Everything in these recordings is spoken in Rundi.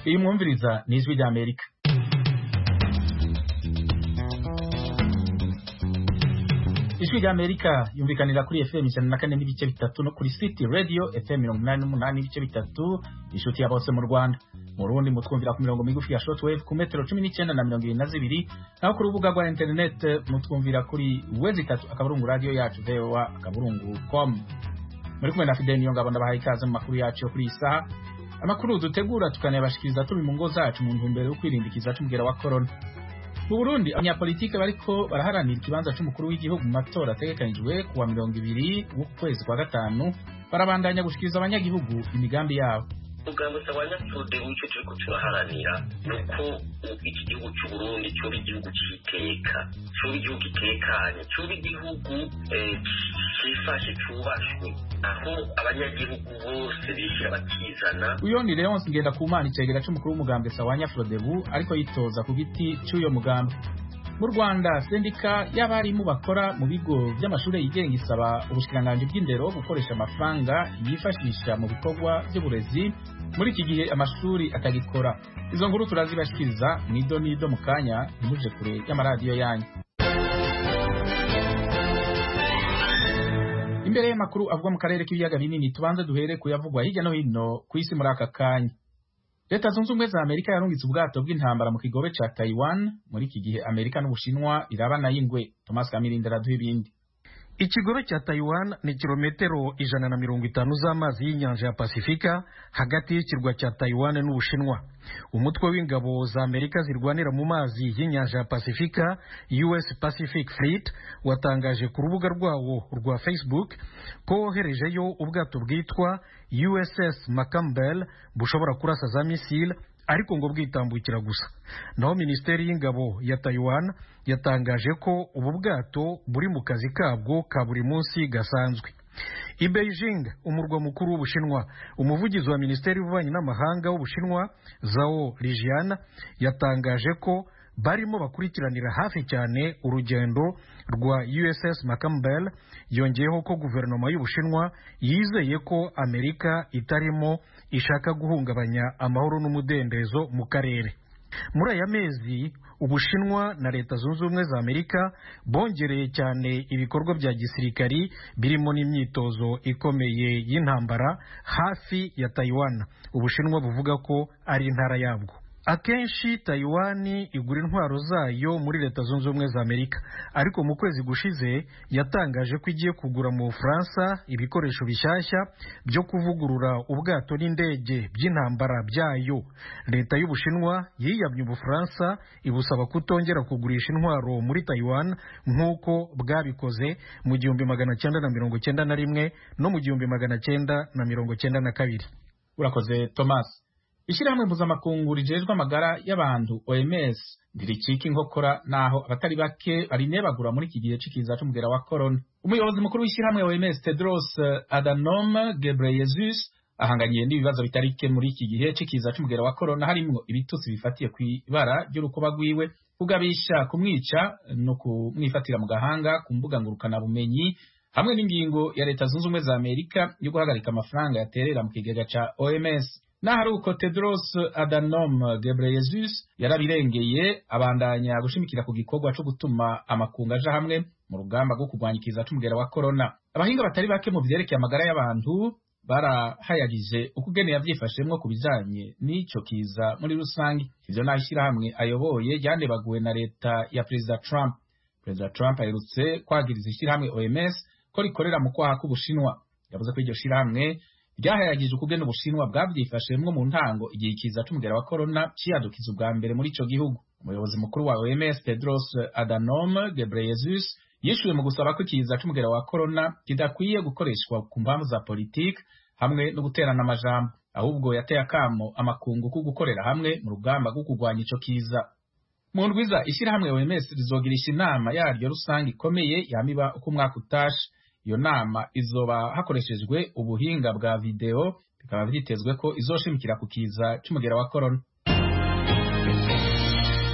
iyi mwumviriza ni ijwi rya amerika ijwi rya amerika yumvikanira kuri fm ijana na kane n'ibice bitatu no kuri city radio fm mirongo inani n'umunani n'ibice bitatu inshuti ya bose mu rwanda mu rundi mutwumvira ku mirongo migufi ya shortwave ku metero cumi n'icyenda na mirongo irindwi na zibiri naho ku rubuga rwa internet mutwumvira kuri wezi itatu akaburungu radio yacu voa akaburungu com muri kumwe na fidel niyo ngabo ndabahaye ikaze mu makuru yacu yo kuri iyi saha amakuru dutegura tukanayabashikiriza turi mu ngo zacu mu ntumbero yo kwirinda ikiza c'umugera wa korona mu burundi abanyapolitike bariko baraharanira ikibanza c'umukuru w'igihugu mu matora ategekanijwe kuwa mirongo ibiri w'ukwezi kwa gatanu barabandanya gushikiriza abanyagihugu imigambi yabo umugambi usabanya tude w'icyo turiko turaharanira ni uko iki gihugu c'uburundi coba igihugu c'iteka coba igihugu gitekanye coba igihugu cifashe cubashwe aho abanyagihugu bose bishyira bakizana uyo ni leonce ngendakumana icegera c'umukuru w'umugambwe sawanya frodebu ariko yitoza ku giti c'uyo mugambi mu rwanda sendika y'abarimu bakora mu bigo by'amashuri yigenga isaba ubushikiranganji bw'indero gukoresha amafaranga yifashisha mu bikorwa by'uburezi muri iki gihe amashuri atagikora izo nkuru turazibashikiriza nido nido mu kanya ntimuje kure y'amaradiyo yanyu imbere y'amakuru avugwa mu karere k'ibiyaga binini tubanze duhere kuyavugwa hirya no hino ku isi muri aka kanya leta zunze ubumwe za amerika yarungitse ubwato bw'intambara mu kigobe ca taiwan muri iki gihe amerika n'ubushinwa birabana y'ingwe thomas kamirindi araduha ibindi ikigobe cya taiwan ni kilometero ijana na mirongo itanu z'amazi y'inyanja ya pasifika hagati y'ikirwa cya taiwan n'ubushinwa umutwe w'ingabo za amerika zirwanira mu mazi y'inyanja ya pasifika us pacific fleet watangaje ku rubuga rwawo rwa facebook ko woherejeyo ubwato bwitwa uss macambel bushobora kurasa za misile ariko ngo bwitambukira gusa naho minisiteri y'ingabo ya taiwan yatangaje ko ubu bwato buri mu kazi kabwo ka buri munsi gasanzwe i beijing umurwa mukuru w'ubushinwa umuvugizi wa minisiteri y'ububanyi n'amahanga w'ubushinwa zao lijian yatangaje ko barimo bakurikiranira hafi cyane urugendo rwa uss macambel yongeyeho ko guverinoma y'ubushinwa yizeye ko amerika itarimo ishaka guhungabanya amahoro n'umudendezo mu karere muri aya mezi ubushinwa na leta zunze ubumwe za amerika bongereye cyane ibikorwa bya gisirikari birimo n'imyitozo ikomeye y'intambara hafi ya taiwan ubushinwa buvuga ko ari intara yabwo akenshi taiwani igura intwaro zayo muri leta zunze ubumwe za amerika ariko mu kwezi gushize yatangaje ko igiye kugura mu bufaransa ibikoresho bishyashya byo kuvugurura ubwato n'indege by'intambara byayo leta y'ubushinwa yiyamye ubufaransa ibusaba kutongera kugurisha intwaro muri taiwan nk'uko bwabikoze mu gihumbi magana cyenda na mirongo cyenda na rimwe no mu gihumbi magana cyenda na mirongo cyenda na kabiri urakoze thomas ishyirahamwe mpuzamakungu rijejwe amagara y'abantu oms ntiricika inkokora naho abatari bake barinebagura muri iki gihe c'ikiza c'umugera wa corona umuyobozi mukuru w'ishyirahamwe oms tedros adhanom ghebreyesus ahanganiye n'ibibazo bitari bike muri iki gihe c'ikiza c'umugera wa corona harimwo ibitutsi bifatiye kw'ibara ry'urukuba rwiwe kugabisha kumwica no kumwifatira mu gahanga ku mbuga ngurukanabumenyi hamwe n'ingingo ya leta zunze ubumwe za amerika yo guhagarika amafaranga yaterera mu kigega ca oms naho uko tedros adhanom ghebreyesus yarabirengeye abandanya gushimikira ku gikorwa co gutuma amakungu aja hamwe mu rugamba rwo kurwanya ikiza c'umugera wa corona abahinga batari bake mu vyerekeye amagara y'abantu barahayagije uko ugene yavyifashemwo ku bijanye n'ico kiza muri rusange ivyo naho ishirahamwe ayoboye ryanebaguwe na leta ya perezida trump perezida trump aherutse kwagiriza ishirahamwe oms ko rikorera mu kwaha k'ubushinwa yavuze ko iryo shirahamwe ryahayagije ukugena ubushinwa bwavyifashemwo mu ntango igihe ikiza c'umugera wa corona ciyadukiza ubwa mbere muri ico gihugu umuyobozi mukuru wa OMS Tedros Adhanom Ghebreyesus yishuye mu gusaba ko ikiza c'umugera wa corona kidakwiye gukoreshwa ku mpamvu za politiki hamwe no guterana amajambo ahubwo yateye akamo amakungu ko gukorera hamwe mu rugamba rwo kurwanya ico kiza mu ndwiza ishyirahamwe OMS rizogirisha inama yaryo rusange ikomeye yamiba uko umwaka utashe iyo nama izoba hakoreshejwe ubuhinga bwa video bikaba vyitezwe ko izoshimikira ku kiza c'umugera wa corona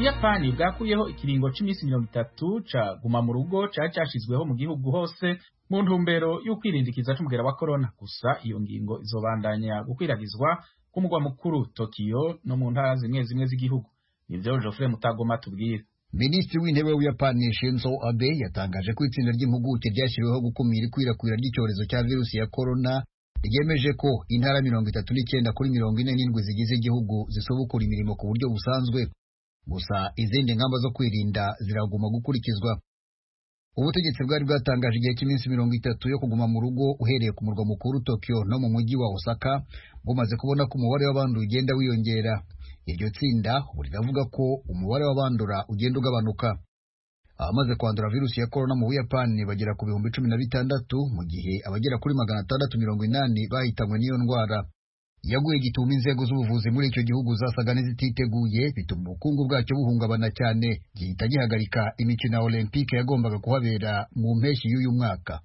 ubuyapani bwakuyeho ikiringo c'iminsi mirongo itatu ca guma mu rugo cari cashizweho mu gihugu hose mu ntumbero y'ukwirindikiza c'umugera wa korona gusa iyo ngingo izobandanya gukwiragizwa ku mugwa mukuru tokiyo no mu ntara zimwe zimwe z'igihugu nivyo Geoffrey Mutagoma tubwira minisitiri w'intebe w'ubuyapani shinzo abe yatangaje ko itsinda ry'impuguke ryashyiriweho gukumira ikwirakwira ry'icyorezo cya virusi ya korona ryemeje ko intara mirongo itatu n'icyenda kuri mirongo ine n'indwi zigize igihugu zisubukura imirimo ku buryo busanzwe gusa izindi ngamba zo kwirinda ziraguma gukurikizwa ubutegetsi bwari bwatangaje igihe cy'iminsi mirongo itatu yo kuguma mu rugo uhereye ku murwa mukuru Tokyo no mu mujyi wa Osaka bumaze kubona ko umubare w'abandu ugenda wiyongera iryo tsinda ubu riravuga ko umubare w'abandura ugenda ugabanuka abamaze kwandura virusi ya korona mu buyapani bagera ku bihumbi cumi na bitandatu mu gihe abagera kuri magana atandatu mirongo inani bahitanywe n'iyo ndwara yaguye gituma inzego z'ubuvuzi muri icyo gihugu zasaga n'izititeguye bituma ubukungu bwacyo buhungabana cyane gihita gihagarika imikino ya olympique yagombaga kuhabera mu mpeshyi y'uyu mwaka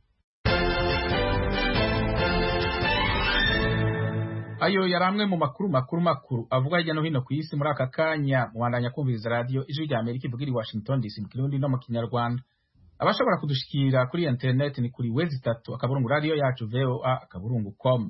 ayo yari amwe mu makuru makuru makuru avuga hirya no hino ku isi muri aka kanya mubandanya kumviriza radiyo ijwi rya amerika ivugira i washington dc mu kirundi no mu kinyarwanda abashobora kudushikira kuri interineti ni kuri wezi itatu akaburungu radiyo yacu voa akaburungu com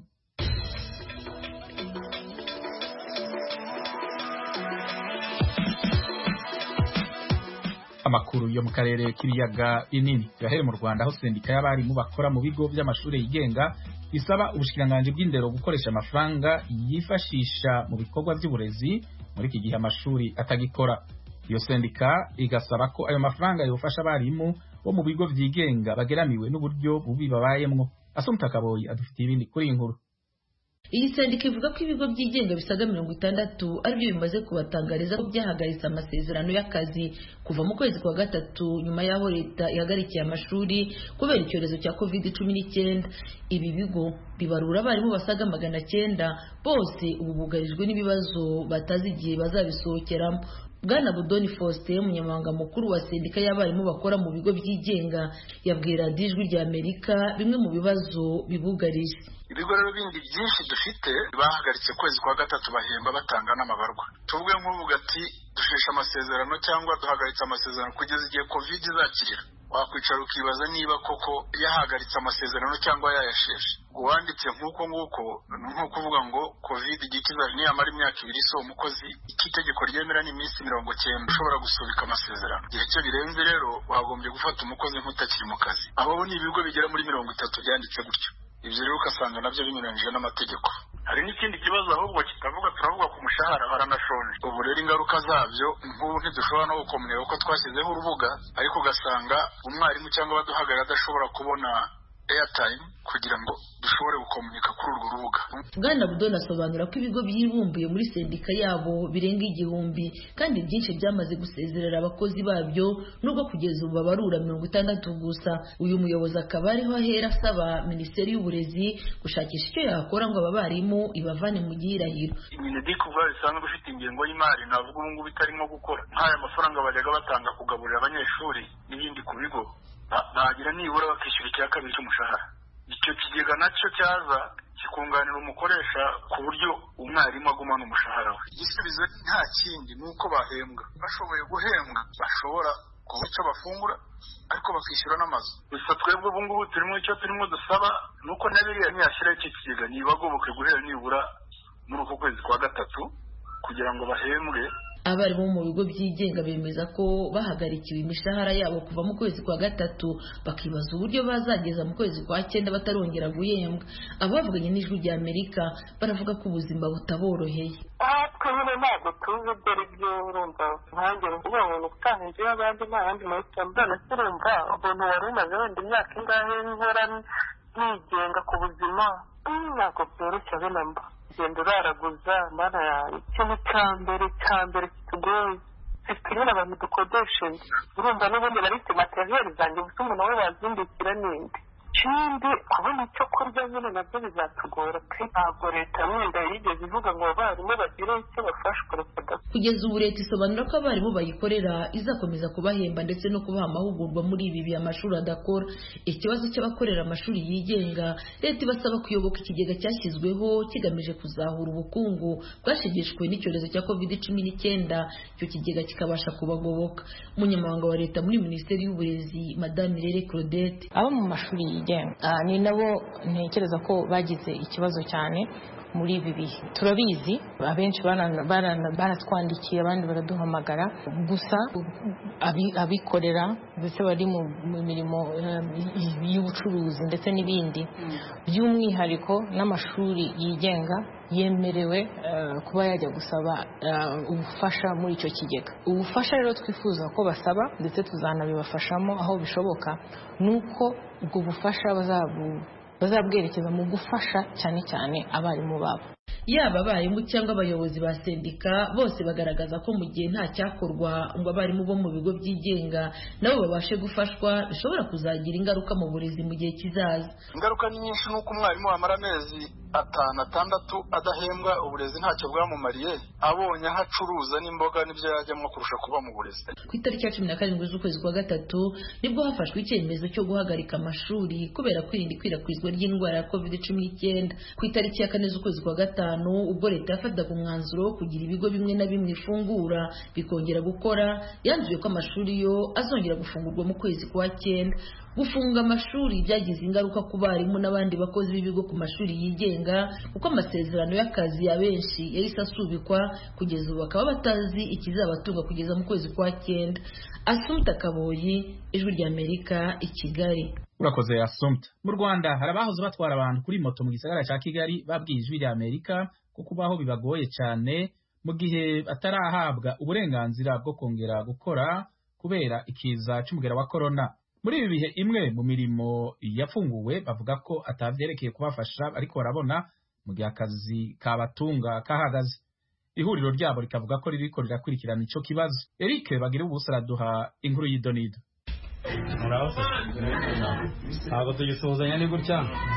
amakuru yo mu karere k'ibiyaga binini turahere mu rwanda aho sendika y'abarimu bakora mu bigo by'amashuri yigenga isaba ubushikiranganji bw'indero gukoresha amafaranga yifashisha mu bikorwa by'uburezi muri iki gihe amashuri atagikora iyo sendika igasaba ko ayo mafaranga yofasha abarimu bo mu bigo byigenga bageramiwe n'uburyo bubi babayemwo asumta kaboyi adufitiye ibindi kuri iyi nkuru iyi sendika ivuga ko ibigo byigenga bisaga mirongo itandatu aribyo bimaze kubatangariza ko byahagaritse amasezerano y'akazi kuva mu kwezi kwa gatatu nyuma y'aho leta ihagarikiye amashuri kubera icyorezo cya covid cumi n'icyenda ibi bigo bibarura abarimu basaga magana cyenda bose ubu bugarijwe n'ibibazo batazi igihe bazabisohokeramo bwana budoni faustin umunyamabanga mukuru wa sendika y'abarimu bakora mu bigo byigenga yabwira ijwi rya amerika bimwe mu bibazo bibugarije ibigo rero bindi byinshi dufite bahagaritse ukwezi kwa gatatu bahemba batanga n'amabarwa tuvuge nk'uvuga ati dusheshe amasezerano cyangwa duhagaritse amasezerano kugeza igihe covid izakirira wakwicara ukibaza niba koko yahagaritse amasezerano cyangwa yayasheshe uwanditse nk'uko nguko ni nko kuvuga ngo covid igikiza niyamara imyaka ibiri so umukozi iki itegeko ryemera ni iminsi mirongo cyenda ushobora gusubika amasezerano igihe cyo birenze rero wagombye gufata umukozi nk'utakiri mu kazi abo ni ibigo bigera muri mirongo itatu byanditse gutyo ibyo rero ugasanga nabyo binyuranyije n'amategeko hari n'ikindi kibazo ahubwo kitavuga turavuga ku mushahara baranashonje ubu rero ingaruka zabyo nk'ubu ntidushobora no gukomerera ko twashyizeho urubuga ariko ugasanga umwarimu cyangwa abaduhagarara adashobora kubona airtime kugira ngo dushobore gukomunika kuri urwo rubuga bwana budoni asobanura ko ibigo byibumbiye muri sendika yabo birenga igihumbi kandi byinshi byamaze gusezerera abakozi babyo nubwo kugeza ubu babarura mirongo itandatu gusa uyu muyobozi akaba ariho ahera asaba minisiteri y'uburezi gushakisha icyo yakora ngo aba barimu ibavane mu gihirahiro minedike ubwayo isanzwe ifite ingengo y'imari navuga ubu ngubu itarimo gukora nk'aya mafaranga bajyaga batanga kugaburira abanyeshuri n'ibindi ku bigo bagira nibura bakishyura icya kabiri cy'umushahara icyo kigega nacyo cyaza kikunganira umukoresha ku buryo umwarimu agumana umushahara we igisubizo nta kindi ni uko bahembwa bashoboye guhembwa bashobora kubona icyo bafungura ariko bakishyura n'amazu gusa twebwe ubu ngubu turimo icyo turimo dusaba ni uko na biriya ntiyashyiraho icyo kigega ntibagoboke guhera nibura muri uku kwezi kwa gatatu kugira ngo bahembwe abarimu mu bigo byigenga bemeza ko bahagarikiwe imishahara yabo kuva mu kwezi kwa gatatu bakibaza uburyo bazageza mu kwezi kwa cyenda batarongera guhembwa abavuganye n'ijwi rya amerika baravuga ko ubuzima butaboroheye twe nyine ntabwo tuzi ibyo ari byo urumva nkanjye kuvuga ngo ni ugutaha inzu y'abandi nta yandi mahitamo mbona se urumva umuntu wari umaze wenda imyaka ingahe nkora nigenga ku buzima ntabwo byoroshye abe na mba genda uraraguza mana yawe ikintu cya mbere cya mbere kitugoye zifite nyine abantu dukodesheje urumva n'ubundi barite materiyeri zanjye gusa umuntu we wazindukira n'indi ikindi kubona icyo kurya nyine nabyo bizatugora pe ntabwo leta wenda yigeze ivuga ngo abarimu bagire icyo bafashwe reka kugeza ubu leta isobanura ko abarimu bayikorera izakomeza kubahemba ndetse no kubaha amahugurwa muri ibi bihe amashuri adakora ikibazo cy'abakorera amashuri yigenga leta ibasaba kuyoboka ikigega cyashyizweho kigamije kuzahura ubukungu bwashegeshwe n'icyorezo cya covid cumi n'icyenda icyo kigega kikabasha kubagoboka umunyamabanga wa leta muri minisiteri y'uburezi madame rere claudette abo mu mashuri yigenga ni nabo ntekereza ko bagize ikibazo cyane muri ibi bihe turabizi abenshi baratwandikiye abandi baraduhamagara gusa abikorera ndetse bari mu mirimo y'ubucuruzi ndetse n'ibindi by'umwihariko n'amashuri yigenga yemerewe kuba yajya gusaba ubufasha muri icyo kigega ubufasha rero twifuza ko basaba ndetse tuzanabibafashamo aho bishoboka ni uko ubwo bufasha bazabwerekeza mu gufasha cyane cyane abarimu babo yaba abarimu cyangwa abayobozi ba sendika bose bagaragaza ko mu gihe nta cyakorwa ngo abarimu bo mu bigo byigenga nabo babashe gufashwa bishobora kuzagira ingaruka mu burezi mu gihe kizaza ingaruka ni nyinshi nuko umwarimu wamara amezi atanu atandatu adahembwa uburezi ntacyo bwamumariye abonye aho acuruza n'imboga n'ibyo yajyamo kurusha kuba mu burezi ku itariki ya cumi na karindwi z'ukwezi kwa gatatu nibwo hafashwe icyemezo cyo guhagarika amashuri kubera kwirinda ikwirakwizwa ry'indwara ya covid cumi n'icyenda ku itariki ya kane z'ukwezi kwa gatanu ubwo leta yafataga umwanzuro wo kugira ibigo bimwe na bimwe ifungura bikongera gukora yanzuye ko amashuri yo azongera gufungurwa mu kwezi kwa cyenda gufunga amashuri byagize ingaruka ku barimu n'abandi bakozi b'ibigo ku mashuri yigenga kuko amasezerano y'akazi ya benshi yahise asubikwa kugeza ubu bakaba batazi ikizabatunga kugeza mu kwezi kwa cyenda asumta kaboyi ijwi ry'amerika i kigali urakoze asumta mu rwanda hari abahoze batwara abantu kuri moto mu gisagara cya kigali babwiye ijwi ry'amerika ko kubaho bibagoye cyane mu gihe batarahabwa uburenganzira bwo kongera gukora kubera ikiza cy'umugera wa korona muri ibi bihe imwe mu mirimo yafunguwe bavuga ko atabyerekeye kubafasha ariko barabona mu gihe akazi kabatunga kahagaze ihuriro ryabo rikavuga ko ririko rirakurikirana ico kibazo eric bagira ubusa araduha inkuru y'idonido ntabwo tugisuhuzanya ni gutya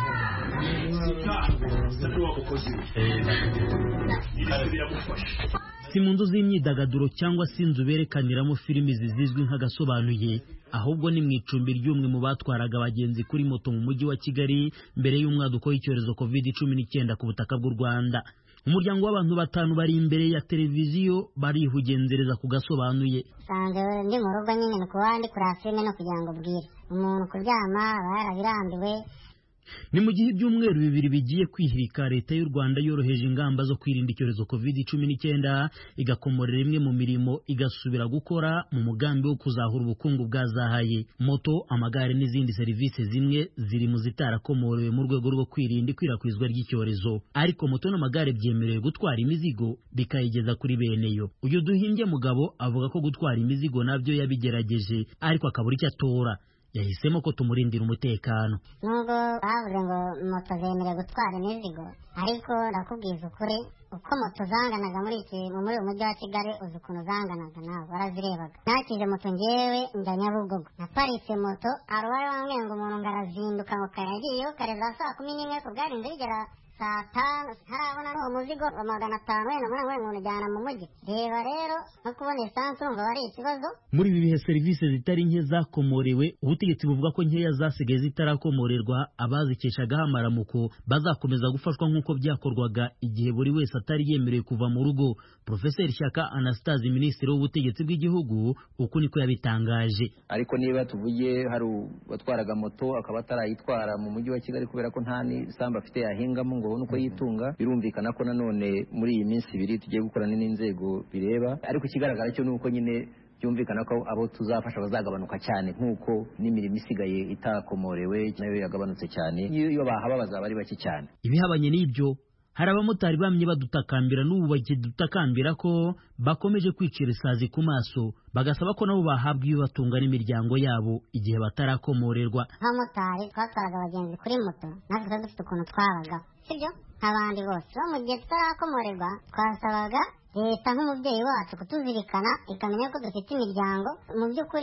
si mu nzu z'imyidagaduro cyangwa se inzu berekaniramo filimi zizizwi nk'agasobanuye ahubwo ni mu icumbi ry'umwe mu batwaraga abagenzi kuri moto mu mujyi wa kigali mbere y'umwaduko w'icyorezo covid cumi n'icyenda ku butaka bw'u rwanda umuryango w'abantu batanu bari imbere ya televiziyo barihugenzereza ku gasobanuye nsanze ndi mu rugo nyine ni kuba ndi kureba filime no kugira ngo ubwire umuntu kuryama aba yarabirambiwe ni mu gihe ibyumweru bibiri bigiye kwihirika leta y'u rwanda yoroheje ingamba zo kwirinda icyorezo covid cumi n'icyenda igakomorera imwe mu mirimo igasubira gukora mu mugambi wo kuzahura ubukungu bwazahaye moto amagare n'izindi serivisi zimwe ziri mu zitarakomorewe mu rwego rwo kwirinda ikwirakwizwa ry'icyorezo ariko moto n'amagare byemerewe gutwara imizigo bikayigeza kuri bene yo uyu duhimbye mugabo avuga ko gutwara imizigo nabyo yabigerageje ariko akabura icyo atora yahisemo ko tumurindira umutekano nubwo bavuze ngo moto zemerewe gutwara imizigo ariko ndakubwiza ukuri uko moto zanganaga muri iki muri uyu mujyi wa kigali uzi ukuntu zanganaga nawe warazirebaga nakije moto ngewe njya nyabugogo naparitse moto hari uwari wambwiye ngo umuntu ngo arazinduka ngo kayagiyeho kare za saa kumi n'imwe ku bwarinze bigera saa tanu ntarabona n'uwo muzigo wa magana atanu wenda muri ngo unajyana mu mujyi reba rero no kubona esansi urumva wari ikibazo muri ibi bihe serivisi zitari nke zakomorewe ubutegetsi buvuga ko nkeya zasigaye zitarakomorerwa abazikeshagaho amaramuko bazakomeza gufashwa nk'uko byakorwaga igihe buri wese atari yemerewe kuva mu rugo profeseri shyaka anastase minisitiri w'ubutegetsi bw'igihugu uku niko yabitangaje ariko niba tuvuge hari uwatwaraga moto akaba atarayitwara mu mujyi wa kigali kubera ko nta n'isambu afite yahingamo ngo abone uko yitunga birumvikana ko nanone muri iyi minsi ibiri tugiye gukorana n'inzego bireba ariko ikigaragara cyo ni uko nyine byumvikana ko abo tuzafasha bazagabanuka cyane nk'uko n'imirimo isigaye itakomorewe nayo yagabanutse cyane iyo bahaba bazaba ari bake cyane ibihabanye n'ibyo hari abamotari bamye badutakambira n'ubu bakidutakambira ko bakomeje kwicira isazi ku maso bagasaba ko nabo bahabwa ibibatunga n'imiryango yabo igihe batarakomorerwa nk'abamotari twatwaraga abagenzi kuri moto natwe tuba dufite ukuntu twabagaho sibyo nk'abandi bose bo mu gihe tutarakomorerwa twasabaga leta nk'umubyeyi wacu kutuzirikana ikamenya ko dufite imiryango mu by'ukuri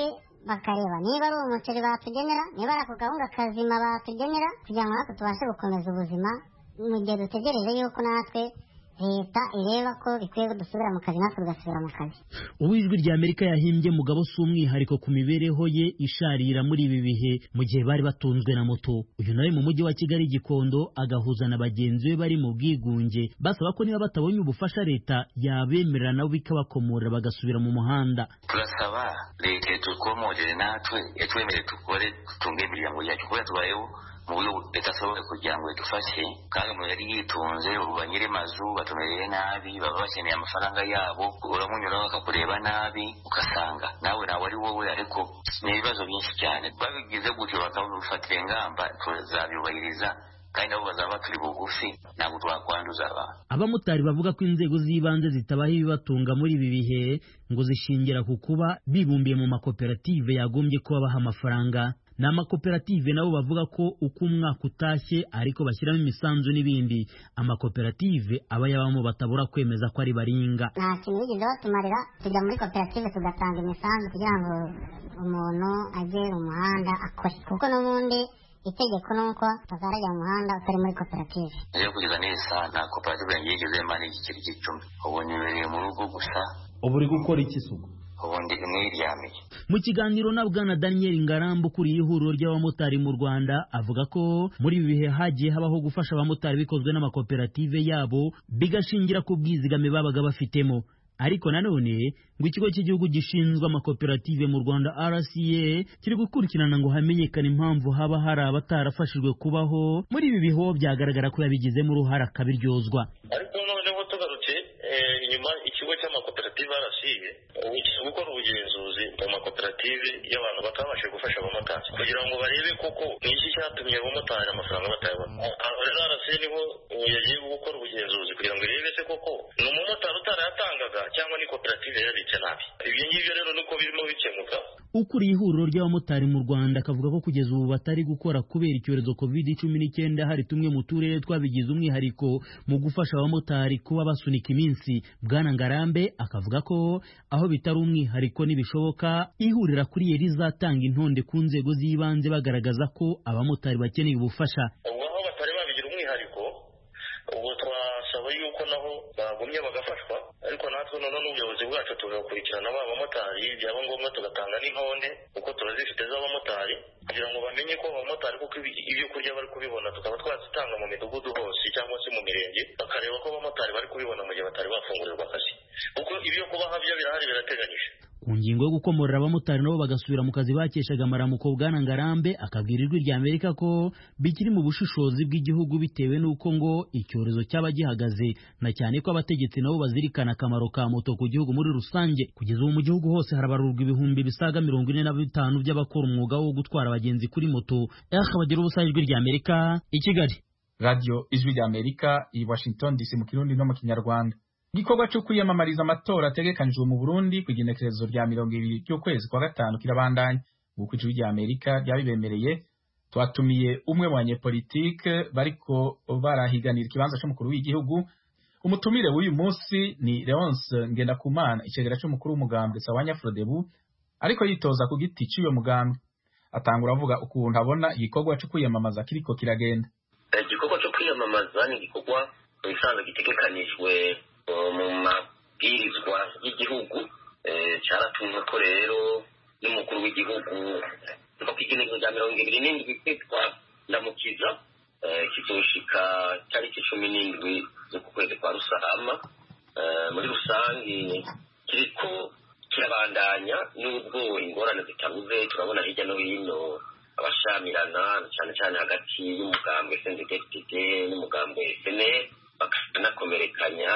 bakareba niba ari umuceri batugenera niba ari ako gahunda kazima batugenera kugira ngo natwe tubashe gukomeza ubuzima mu gihe dutegereje yuko natwe leta ireba ko bikwiye ko dusubira mu kazi natwe tugasubira mu kazi ubu ijwi rya amerika yahimbye mugabo si umwihariko ku mibereho ye isharira muri ibi bihe mu gihe bari batunzwe na moto uyu nawe mu mujyi wa kigali gikondo agahuza na bagenzi be bari mu bwigunge basaba ko niba batabonye ubufasha leta yabemerera nabo bikabakomorera bagasubira mu muhanda turasaba leta tukomorere natwe yatwemerere dukore dutunge imiryango yacu kubera tubayeho mu buryo budashoboye kugira ngo idufashe kandi umuntu yari yitunze ubu banyiri mazu batumereye nabi baba bakeneye amafaranga yabo uramunyuraho bakakureba nabi ugasanga nawe nawe ari wowe ariko ni ibibazo byinshi cyane babigize gutyo bakabifatira ingamba tuzabyubahiriza kandi nabo bazaba baturi bugufi ntabwo twakwanduza abantu abamotari bavuga ko inzego z'ibanze zitabaho ibibatunga muri ibi bihe ngo zishingira ku kuba bibumbiye mu makoperative yagombye kuba baha amafaranga ni amakoperative nabo bavuga ko uko umwaka utashye ariko bashyiramo imisanzu n'ibindi amakoperative aba yabamo batabura kwemeza ko ari baringa nta kintu bigeze batumarira tujya muri koperative tugatanga imisanzu kugira ngo umuntu ajye mu muhanda akore kuko n'ubundi itegeko ni uko utazarajya mu muhanda utari muri koperative rero kugeza neza nta koperative yanjye yigeze mani igiceri cy'icumi ubu nibereye mu rugo gusa ubu uri gukora iki suku ubundi mwiryamiye mu kiganiro na bwana daniel ngarambu ukuriye ihuriro ry'abamotari mu rwanda avuga ko muri ibi bihe hagiye habaho gufasha abamotari bikozwe n'amakoperative yabo bigashingira ku bwizigame babaga bafitemo ariko nanone ngo ikigo cy'igihugu gishinzwe amakoperative mu rwanda rca kiri gukurikirana ngo hamenyekane impamvu haba hari abatarafashijwe kubaho muri ibi bihe byagaragara ko yabigizemo uruhare akabiryozwa ariko noneho tugarutse inyuma ikigo cy'amakoperative rca ubu kiri gukora ubugenzuzi mu makoperative y'abantu batabashije gufasha abamotari kugira ngo barebe koko ni iki cyatumye abamotari amafaranga batayabona rero rca niho yagiye gukora ubugenzuzi kugira ngo irebe se koko ni umumotari utarayatangaga cyangwa ni koperative yabitse nabi ibyo ngibyo rero niko birimo bikemuka ukuriye ihuriro ry'abamotari mu rwanda akavuga ko kugeza ubu batari gukora kubera icyorezo covid cumi n'icyenda hari tumwe mu turere twabigize umwihariko mu gufasha abamotari kuba basunika iminsi bwana ngarambe akavuga ko aho bitari umwihariko nibishoboka ihurira kuri yeri rizatanga intonde ku nzego z'ibanze bagaragaza ko abamotari bakeneye ubufasha ubwo aho batari babigira umwihariko ubwo twasaba yuko naho bagumye bagafashwa ariko natwe noneho n'ubuyobozi bwacu tugakurikirana ba bamotari byaba ngombwa tugatanga n'intonde kuko turazifite z'abamotari kugira ngo bamenye ko abamotari kuko ibyo kurya bari kubibona tukaba twazitanga mu midugudu hose cyangwa se mu mirenge bakareba ko abamotari bari kubibona mu gihe batari bafungurirwa akazi kuko ibyo kubaha byo birahari birateganyije ku ngingo yo gukomorera abamotari nabo bagasubira mu kazi bakeshaga amaramuko bwana ngarambe akabwira ijwi rya amerika ko bikiri mu bushishozi bw'igihugu bitewe n'uko ngo icyorezo cyaba gihagaze na cyane ko abategetsi nabo bazirikana akamaro ka moto ku gihugu muri rusange kugeza ubu mu gihugu hose harabarurwa ibihumbi bisaga mirongo ine na bitanu by'abakora umwuga wo gutwara abagenzi kuri moto bagira ubusa ijwi rya amerika i kigali radiyo ijwi rya amerika i washington dc mu kirundi no mu kinyarwanda igikorwa cyo kwiyamamariza amatora ategekanijwe mu burundi ku igenekerezo rya mirongo ibiri ry'ukwezi kwa gatanu kirabandanya nk'uko ijwi rya amerika ryabibemereye twatumiye umwe mu banyepolitike bariko barahiganira ikibanza c'umukuru w'igihugu umutumire w'uyu munsi ni leonce ngendakumana icegera c'umukuru w'umugambwe sawanya frodebu ariko yitoza ku giti c'uyo mugambwe atangura avuga ukuntu abona igikorwa co kwiyamamaza kiriko kiragenda igikorwa cyo kwiyamamaza ni igikorwa bisanzwe gitegekanijwe mu mabwirizwa y'igihugu cyaratumwe ko rero n'umukuru w'igihugu kuva ku igenekerezo rya mirongo ibiri n'indwi kwitwa ndamukiza kizoshika tariki cumi n'indwi z'uku kwezi kwa rusarama muri rusange kiriko kirabandanya n'ubwo ingorane zitabuze turabona hirya no hino abashamirana cyane cyane hagati y'umugambwe sndfdd n'umugambwe sne bakanakomerekanya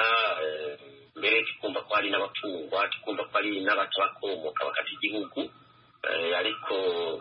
mbere tukumva ko hari n'abapfungwa tukumva ko hari n'abatabakomoka bakata igihugu ariko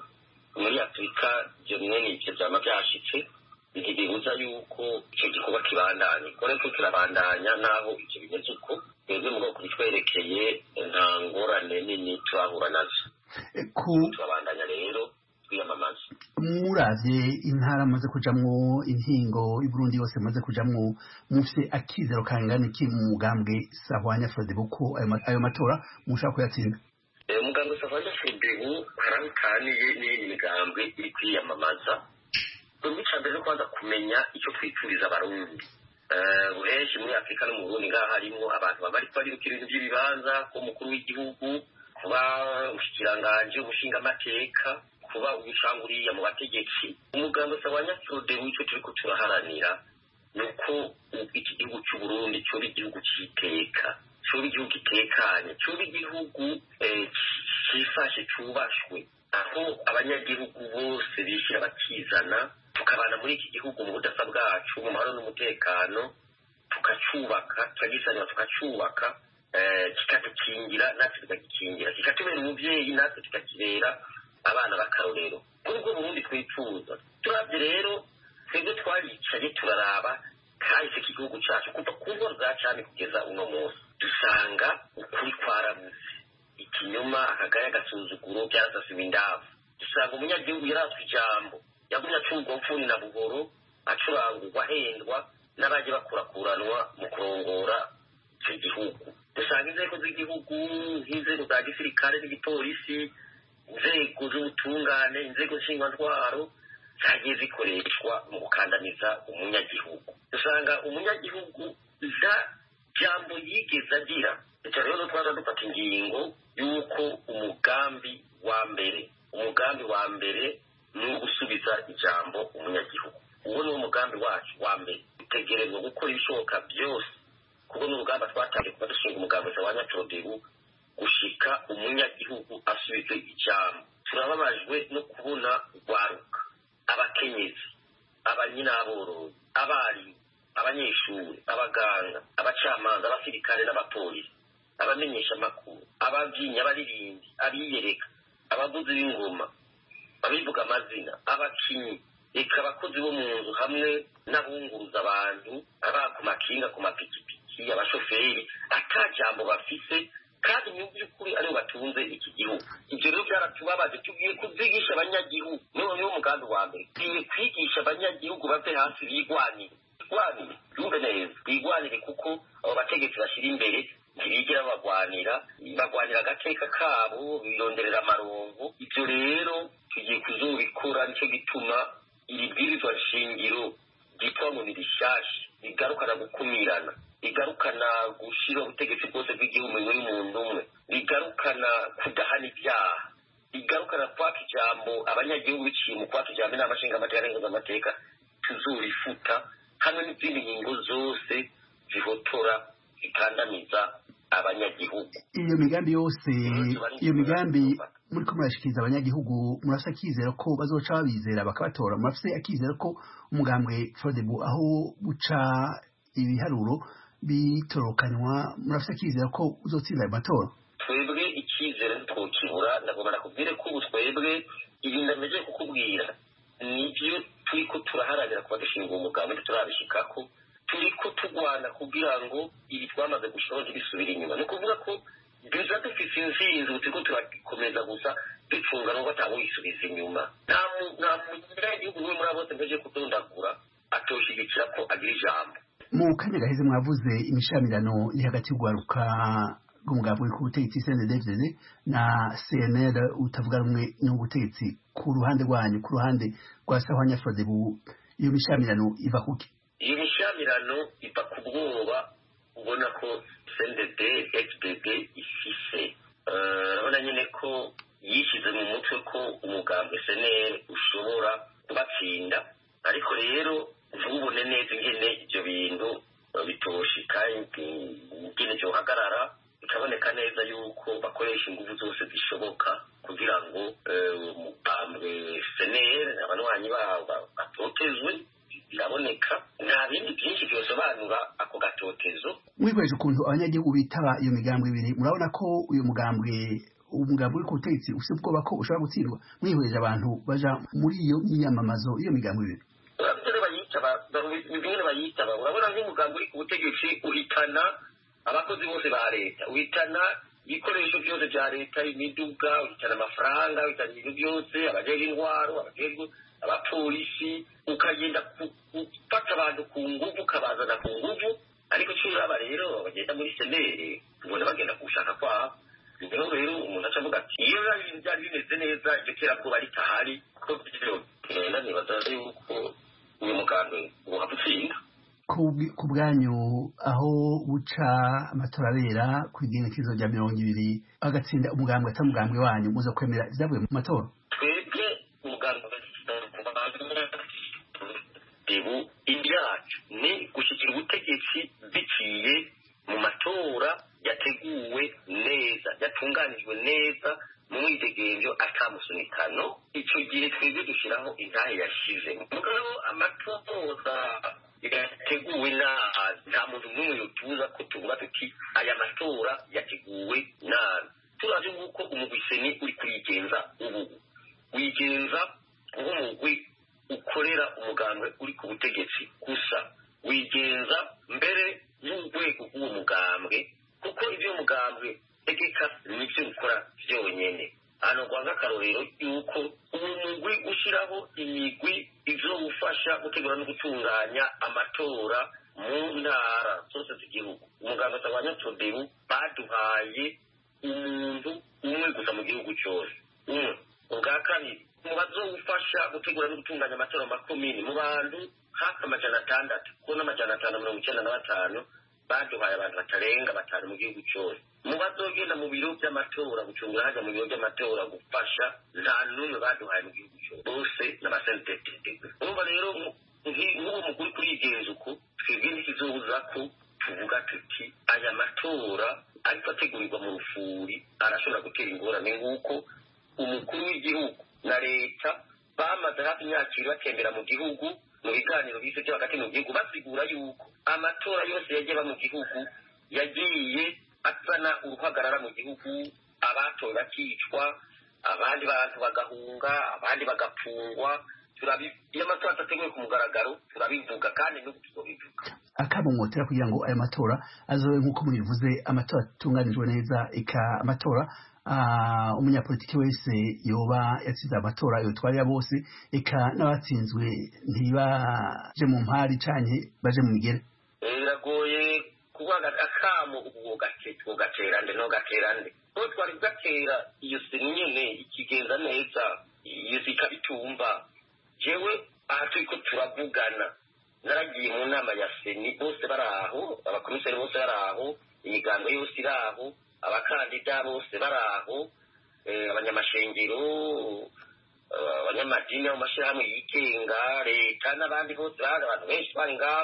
muri afurika ibyo mwene ibyo byaba byashitse ntibibuza yuko icyo gikorwa kibandanya ikore ko kirabandanya naho ibyo bimeze uko twebwe mu bwoko bitwerekeye nta ngorane nini turahura nazo turabandanya rero twiyamamaza muravye intara amaze kujamwo intingo y'uburundi yose amaze kujamwo mufise akizero kangana iki mu mugambwe sahwanya frodebu ko ayo matora mushaka kuyatsinda umuganga usanga fudebu hari aho utaniye n'iyindi migambwe iri kwiyamamaza ubwo icya mbere no kubanza kumenya icyo twifuriza abarundi henshi muri afurika no mu burundi ngaha harimo abantu baba ariko baribukira ibintu by'ibibanza umukuru w'igihugu kuba umushikiranganji umushingamateka kuba ubicanguriya mu bategetsi umugambi usaba nyafurode w'icyo turi ko turaharanira ni uko iki gihugu cy'u Burundi cyoba igihugu cy'iteka cyoba igihugu gitekanye cyoba igihugu cyifashe cyubashwe aho abanyagihugu bose bishyira bakizana tukabana muri iki gihugu mu budasa bwacu mu mahoro n'umutekano tukacyubaka tukagisanira tukacyubaka kikadukingira natwe tukagikingira kikatubera umubyeyi natwe tukakibera abana b'akarorero kuri ubwo burundi twifuza turabye rero twebwe twaricaye turaraba kahise k'igihugu cyacu kuva ku nkoro za cami kugeza uno munsi dusanga ukuri kwarabuze ikinyoma akagaya agasuzuguro byarasasiwe indavu dusanga umunyagihugu yaratswe ijambo yagumye acurwa mfuni na buhoro acurangurwa ahendwa n'abajya bakurakuranwa mu kurongora icyo gihugu dusanga inzego z'igihugu nk'inzego za gisirikare n'igipolisi inzego z'ubutungane inzego nshingwantwaro zagiye zikoreshwa mu gukandamiza umunyagihugu dusanga umunyagihugu za jambo yigeze agira icyo rero twaza dufata ingingo y'uko umugambi wa mbere umugambi wa mbere ni ugusubiza ijambo umunyagihugu uwo ni wo mugambi wacu wa mbere dutegerezwa gukora ibishoboka byose kuko ni urugamba twatangiye kuba dushinga umugambi wa nyacyodebu gushika umunyagihugu asubize ijambo turababajwe no kubona urwaruka abakenyezi abanyinaborozi abarimu abanyeshuri abaganga abacamanza abasirikare n'abapolisi abamenyesha amakuru ababyinnyi abaririmbi abiyereka abavuzi b'ingoma abivuga amazina abakinnyi reka abakozi bo mu nzu hamwe n'abunguruza abantu aba ku makinga ku mapikipiki abashoferi ata jambo bafise kandi mu by'ukuri aribo batunze iki gihugu ibyo rero byaratubabaje tugiye kubyigisha abanyagihugu niwo niwo mugambi wa mbere tugiye kwigisha abanyagihugu bave hasi bigwanire bigwanire byumve neza bigwanire kuko abo bategetsi bashyira imbere ntibigera bagwanira bagwanira agateka kabo bironderera amarongo ibyo rero tugiye kuzubikora nicyo gituma iri bwirizwa shingiro ryitwa ngo ni rishyashya rigarukana gukumirana rigarukana gushyira ubutegetsi bwose bw'igihugu mu y'umuntu umwe rigarukana kudahana ibyaha rigarukana kwaka ijambo abanyagihugu biciye mu kwaka ijambo inama nshingamateka n'ingozamateka tuzurifuta hamwe n'izindi ngingo zose zihotora zikandamiza abanyagihugu iyo migambi yose iyo migambi muri ko murashikiriza abanyagihugu murafite akizera ko bazoca babizera bakabatora murafite akizera ko umugambwe fodebu aho guca ibiharuro bitorokanywa murafite akizera ko uzotsinda ayo matora twebwe icyizere twokibura ndagomba nakubwire ko ubu twebwe ibi ndameje kukubwira nibyo turi ko turaharanira kuba dushinga umugambi turabishikako turi ko turwana kugira ngo ibi twamaze gushyiraho ntibisubire inyuma ni ukuvuga ko duza dufite inzinzi ubu turiko turakomeza gusa ducunga n'ubwo atawuyisubiza inyuma nta munyagihugu n'umwe muri abo bose mpeje kudondagura atoshigikira ko agira ijambo mu kanya gaheze mwavuze imishamirano iri hagati y'urwaruka rw'umugambi uri ku butegetsi cndfdd na cnl utavuga rumwe n'ubutegetsi ku ruhande rwanyu ku ruhande rwa sahwanya frodebu iyo mishamirano iva kuki iyo mishamirano iva ku bwoba ubona ko cndd fdd ifise urabona nyine ko yishyize mu mutwe ko umugambi cnl ushobora kubatsinda ariko rero ntubone neza ingene ibyo bintu bitoshika ingene byohagarara bikaboneka neza yuko bakoresha ingufu zose zishoboka kugira ngo umugambwe cnl abanywanyi babo batotezwe biraboneka nta bindi byinshi byosobanura ako gatotezo mwikoresha ukuntu abanyagihugu bitaba iyo migambwe ibiri murabona ko uyu mugambwe umugambi uri ku butegetsi ufite ubwoba ko ushobora gutsindwa mwihweje abantu baja muri iyo myiyamamazo iyo migambo ibiri urabona bayitaba bimwe bayitaba urabona nk'umugambi uri ku butegetsi uhitana abakozi bose ba leta uhitana ibikoresho byose bya leta imiduga uhitana amafaranga uhitana ibintu byose abajejwe intwaro abajejwe abapolisi ukagenda gufata abantu ku nguvu ukabazana ku nguvu ariko cyo uraba rero bagenda muri senere ubona bagenda ku gushaka kwabo niho rero umuntu aca avuga ati iyo byari bimeze neza iryo terabwoba ritahari ko byogenda nibaza yuko uyu mugambwe uhava utsinda ku bwanyu aho buca amatora abera ku igenekerezo rya mirongo ibiri agatsinda umugambwe atari umugambwe wanyu muza kwemera ibyavuye mu matora twebwe umugambwe debu ibyacu ni gushyikira ubutegetsi biciye mu matora yateguwe neza yatunganijwe neza mu mwidegenzo atamusunikano icyo gihe twebwe dushyiraho intahe yashize mugabo amatora yateguwe nabi nta muntu n'umwe yotuza ko tuvuga tuti aya matora yateguwe nabi turazi yuko umugwiseni uri kurigenza ubu wigenza nk'umugwi ukorera umugambwe uri ku butegetsi gusa wigenza mbere y'urwego rw'uwo mugambwe kuko ibyo mugambwe tegeka nibyo ukora byonyine hano rwanga akarorero yuko uwo mugwi ushyiraho imigwi izowufasha gutegura no gutunganya amatora mu ntara zose z'igihugu umuganga atabanya todebu baduhaye umuntu umwe gusa mu gihugu cyose umwe ubwa kabiri mu bazowufasha gutegura no gutunganya amatora makumyabiri mu bantu hafi amajana atandatu kuko n'amajana atanu mirongo icyenda na batanu baduhaye abantu batarenga batanu mu gihugu cyose mu bazogenda mu biro by'amatora gucungira hajya mu biro by'amatora gufasha nta n'umwe baduhaye mu gihugu cyose bose n'abasentetete urumva rero nk'uwo mukuru kurigenza uko twebwe ntikizobuza ko tuvuga tuti aya matora ariko ategurirwa mu rufuri arashobora gutera ingorane nk'uko umukuru w'igihugu na leta bamaze hafi imyaka ibiri batembera mu gihugu mu biganiro bise byo hagati mu gihugu basigura yuko amatora yose yagiye aba mu gihugu yagiye azana uruhagarara mu gihugu abatowe bakicwa abandi bantu bagahunga abandi bagapfungwa iyo amatora adateguwe ku mugaragaro turabivuga kandi n'ubu tuzobivuga akamumotera kugira ngo aya matora azobe nk'uko mubivuze amatora atunganijwe neza eka amatora umunyapolitiki wese yoba yatsinze amatora yotwarira bose eka n'abatsinzwe ntibaje mu mpari canke baje mu migere biragoye kuvuga akamo ubwo gatera nde no gatera nde ko twari gatera iyo seni nyene ikigenza neza iyo zikabitumva jewe aha turiko turavugana naragiye mu nama ya seni bose bari aho abakomiseri bose bari aho imigambo yose iri aho abakandida bose bari aho abanyamashengero abanyamadini mu mashyirahamwe yigenga leta n'abandi bose bari abantu benshi bari ngaho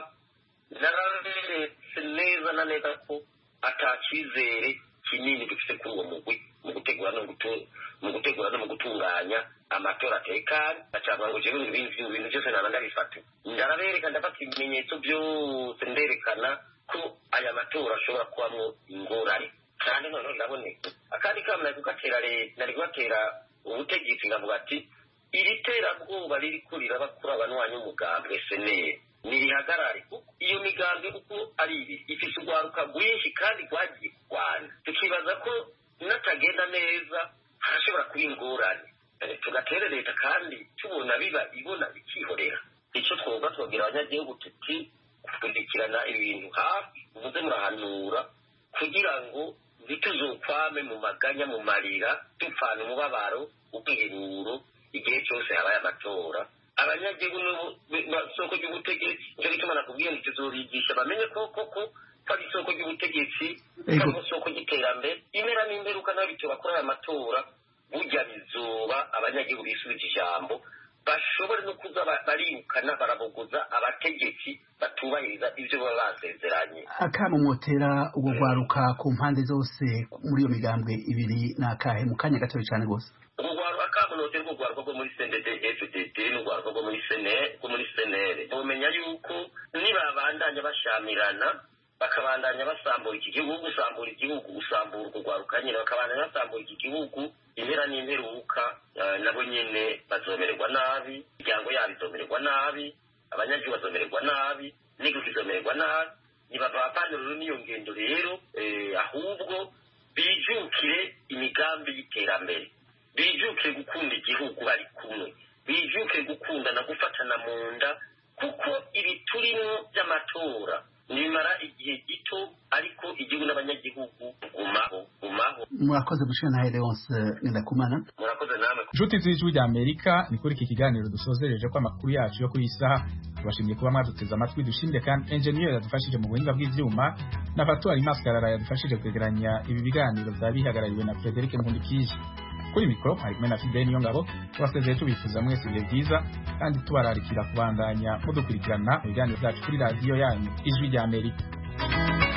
naraberetse neza na neza ko atacyizere kinini dufite kuri uwo mugwi mu gutegura no mu gutegura no mu gutunganya amatora atekanye acavuga ngo jewe ibintu bintu byose naba ndabifata ndarabereka ndafata ibimenyetso byose nderekana ko aya matora ashobora kubamwo ingorane kandi noneho ndaboneka akandi kama nari kugatera leta nari kugatera ubutegetsi ngavuga ati iri terabwoba ririko riraba kuri abanywanyi umugambwe seneri nirihagarare iyo migambi uko ari ibi ifise urwaruka rwinshi kandi rwagiye kurwana tukibaza ko natagenda neza harashobora kuba ingorane tugatere leta kandi tubona biba ibona bikihorera icyo twoga twabwira abanyagihugu tuti gukurikirana ibintu hafi muze murahanura kugira ngo ntituzokwame mu maganya mu marira dupfana umubabaro ubwiheruro igihe cyose habaye amatora abanyagihugu n'isoko ry'ubutegetsi nicyo gituma nakubwiye ngo tuzobigisha bamenye ko koko ko ari isoko ry'ubutegetsi cyangwa isoko ry'iterambere impera n'imperuka n'abityo bakora aya matora burya bizoba abanyagihugu bisubije ijambo bashobore no kuza barirukana barabogoza abategetsi batubahiriza ibyo baba basezeranye akamumotera ubwo rwaruka ku mpande zose muri iyo migambwe ibiri ni akahe mu kanya gatoya cyane rwose urugwaruka kamunote rw'urwaruka rwo muri sendede fdd n'urwaruka rwo muri senere rwo muri senere bamenya yuko nibabandanya bashamirana bakabandanya basambura iki gihugu gusambura igihugu gusambura urwaruka nyine bakabandanya basambura iki gihugu impera n'imperuka nabo nyine bazomererwa nabi imiryango yabo izomererwa nabi abanyagihugu bazomererwa nabi n'igihugu izomererwa nabi ntibavanirwe n'iyo ngendo rero ahubwo bijukire imigambi y'iterambere bijukire gukunda igihugu bari kumwe bijukire gukundana gufatana mu nda kuko ibi turimo by'amatora nimara igihe gito ariko igihugu n'abanyagihugu gumaho gumaho murakoze gushira na Leonce Ngendakumana murakoze namwe inshuti z'ijwi rya amerika ni kuri iki kiganiro dusozereje ko amakuru yacu yo kuri iyi saha tubashimiye kuba mwaduteze amatwi dushimire kandi enjeniyeri yadufashije mu buhinga bw'ivyuma na fatuwari maskarara yadufashije kwegeranya ibi biganiro byaba bihagarariwe na frederic nkundikije kuri mikoro hari kumwe na fideni niyo ngabo tubasezeye tubifuza mwese ibihe byiza kandi tubararikira kubandanya mudukurikirana mu biganiro byacu kuri radiyo yanyu ijwi rya amerika